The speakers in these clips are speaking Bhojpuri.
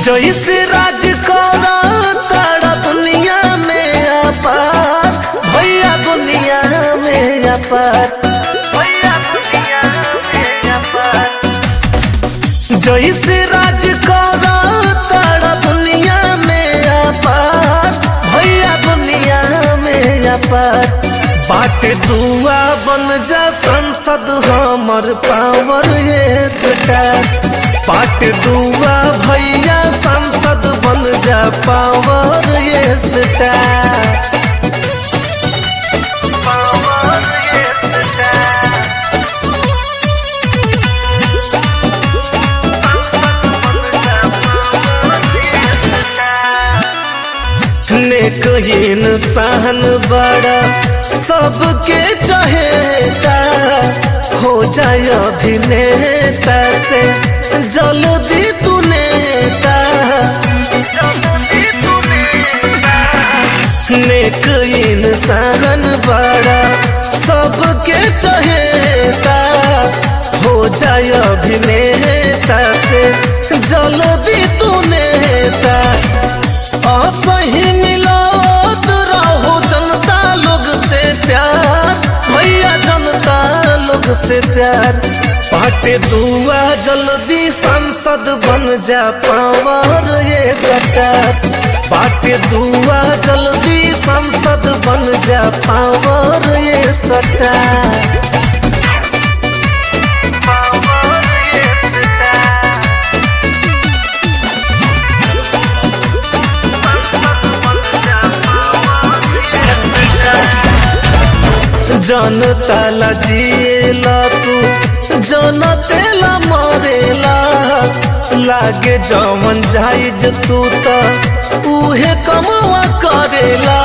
जैसे राज करा तारा दुनिया में अपार भैया दुनिया में अपार भैया दुनिया में अपार जैसे राज करा तारा दुनिया में अपार भैया दुनिया में अपार बाटे दुआ बन जा संसद हमर पावर ये सरकार बाटे दुआ भैया संसद बन जा पावर ये सरकार पावर ये सरकार नेक इंसान बड़ा सबके चाहेता हो जाए अभिनेता से जल्दी तू नेता नेक इंसान बड़ा सबके चाहेता हो जाए अभिनेता से जल्दी तू नेता असही मिलत रहो जनता लोग से प्यार भैया जनता लोग से प्यार पाटे दुआ जल्दी संसद बन जा पावर ये सरकार पाटे दुआ जल्दी संसद बन जा पावर ये सरकार पावर ये सरकार जनता ला जिएला तू जनतेला मरेला लागे जमन जाइज तू त उहे कमवा करेला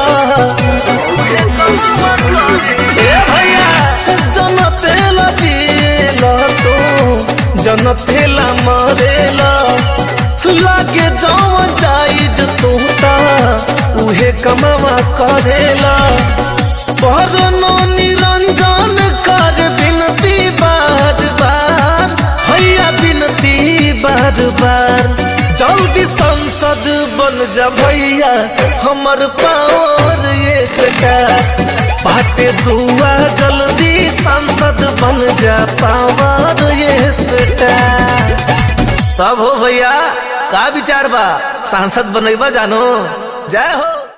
ए भैया जनतेला जिएला तू जनतेला मरेला लागे जमन जाइज तू त उहे कमवा करेला परनो निरंजन कर विनती बार बार भैया विनती बार बार जल्दी संसद बन जा भैया हमर पावर ये सरकार बाटे दुआ जल्दी संसद बन जा पावर ये सरकार तब हो भैया का विचार बा सांसद बनैबा जानो जय हो